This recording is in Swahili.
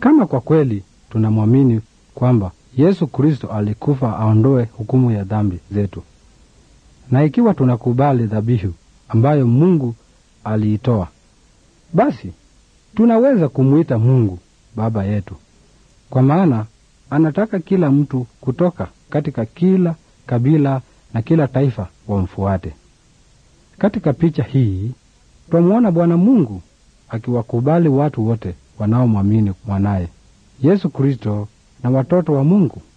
Kama kwa kweli tunamwamini kwamba Yesu Kristo alikufa aondoe hukumu ya dhambi zetu, na ikiwa tunakubali dhabihu ambayo Mungu aliitoa, basi tunaweza kumwita Mungu Baba yetu, kwa maana anataka kila mtu kutoka katika kila kabila na kila taifa wamfuate. Katika picha hii twamwona Bwana Mungu akiwakubali watu wote wanaomwamini mwanaye Yesu Kristo na watoto wa Mungu.